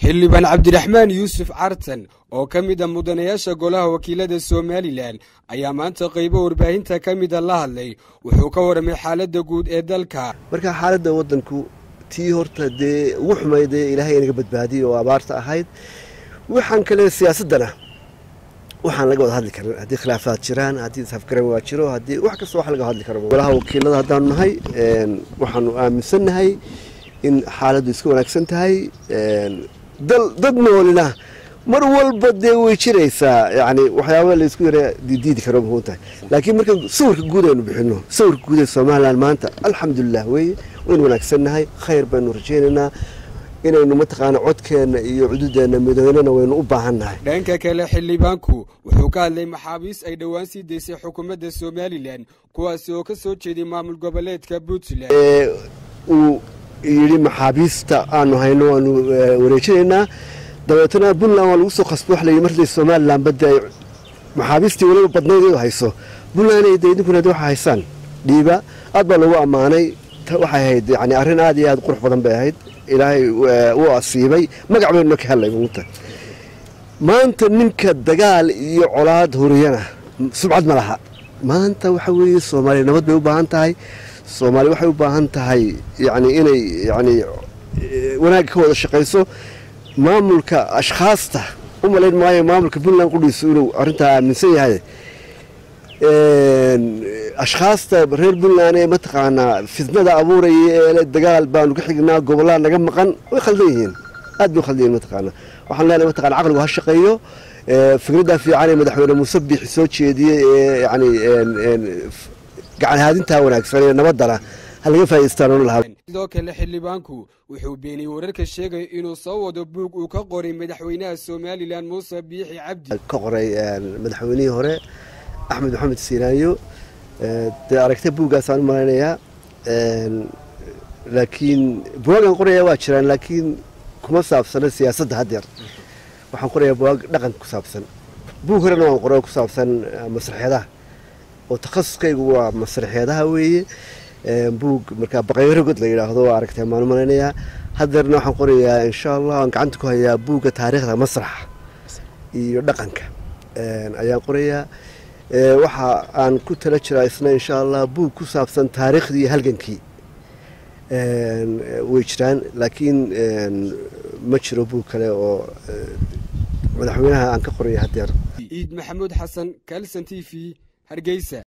xildhibaan cabdiraxmaan yuusuf cartan oo ka mid a mudanayaasha golaha wakiilada somalilan ayaa maanta qaybo warbaahinta ka mida la hadlay wuxuu ka warramay xaaladda guud ee dalka marka xaaladda waddanku tii horta dee ugu xumayd ee ilaahay inaga badbaadiyay oo abaarta ahayd waxaan kale siyaasaddana waxaan laga wada hadli karin haddii khilaafaad jiraan haddii isafgaran waa jiro haddii wax kasta wax laga hadli karo golaha wakiilada haddaanu nahay waxaanu aaminsannahay in xaaladdu iska wanaagsan tahay dad noolina mar walba dee way jiraysaa yani waxyaaba laysku yara diidiidi karo muhiim tahay laakiin marka sawirka guud aynu bixino sawirka guud ee somalilan maanta alxamdulilah weye waynu wanaagsannahay khayr baynu rajaynaynaa inaynu mataqaana codkeenna iyo cududeenna midoynana waynu u baahannahay dhanka kale xildhibaanku wuxuu ka hadlay maxaabiis ay dhowaan sii daysay xukuumadda somalilan kuwaasi oo ka soo jeeday maamul goboleedka puntland uu yidhi maxaabiista aanu hayno waanu wareejinaynaa dabeetana puntland waa lagu soo qasbo wax layidhi marday somalilan badda ay maxaabiistii weliba badnayd iyadu hayso puntland ay idinkuna waxa haysaan dhiiba aad baa lagu ammaanay waxay ahayd yani arrin aad iyo aad qurux badan bay ahayd ilaahay wuu asiibay magac baynuna ka hellay muunta maanta ninka dagaal iyo colaad horiyana subcad ma laha maanta waxa weeye soomaaliya nabad bay u baahan tahay soomaaliya waxay u baahan tahay yani inay yani wanaagga ka wada shaqayso maamulka ashkhaasta u malayn maayo maamulka puntland qudhiisu inuu arrintaa aaminsan yahay ashkhaasta reer puntland ee mataqaanaa fitnada abuuraya ee dagaal baanu ka xignaa gobollaa naga maqan way khaldan yihiin aad bay u khaldan yihin mataqaana waxaan leenahay mataqana caqligu ha shaqeeyo fikraddaa fiican ee madaxweyne muuse biixi soo jeediyey ee yani gacan haadintaa wanaagsan ee nabaddana ha laga faa'idaystaan lahaa sidoo kale xildhibaanku wuxuu beeniyey wararka sheegaya inuu soo wado buug uu ka qoray madaxweynaha somalilan muuse biixi cabdi ka qoray madaxweynihii hore axmed maxamed siinaanyo dee aragta buuggaasaan u malaynayaa laakiin buwaagaan qorayaa waa jiraan laakiin kuma saabsana siyaasadda haddeer waxaan qorayaa buwaag dhaqanka ku saabsan buug horena waan qora ku saabsan masraxyadaha oo takhasuskaygu waa masraxyadaha weeye buug markaa baqayrogod la yidhaahdo waa aragtay maan u malaynayaa haddeerna waxaan qorayaa insha allah waan gacanta ku hayaa buugga taariikhda masraxa iyo dhaqanka ayaan qorayaa waxa aan ku tala jiraa isna insha allah buug ku saabsan taariikhdii iyo halgankii way jiraan laakiin ma jiro buug kale oo madaxweynaha aan ka qoraya haddeer iid maxamuud xasan kalson t v hargeysa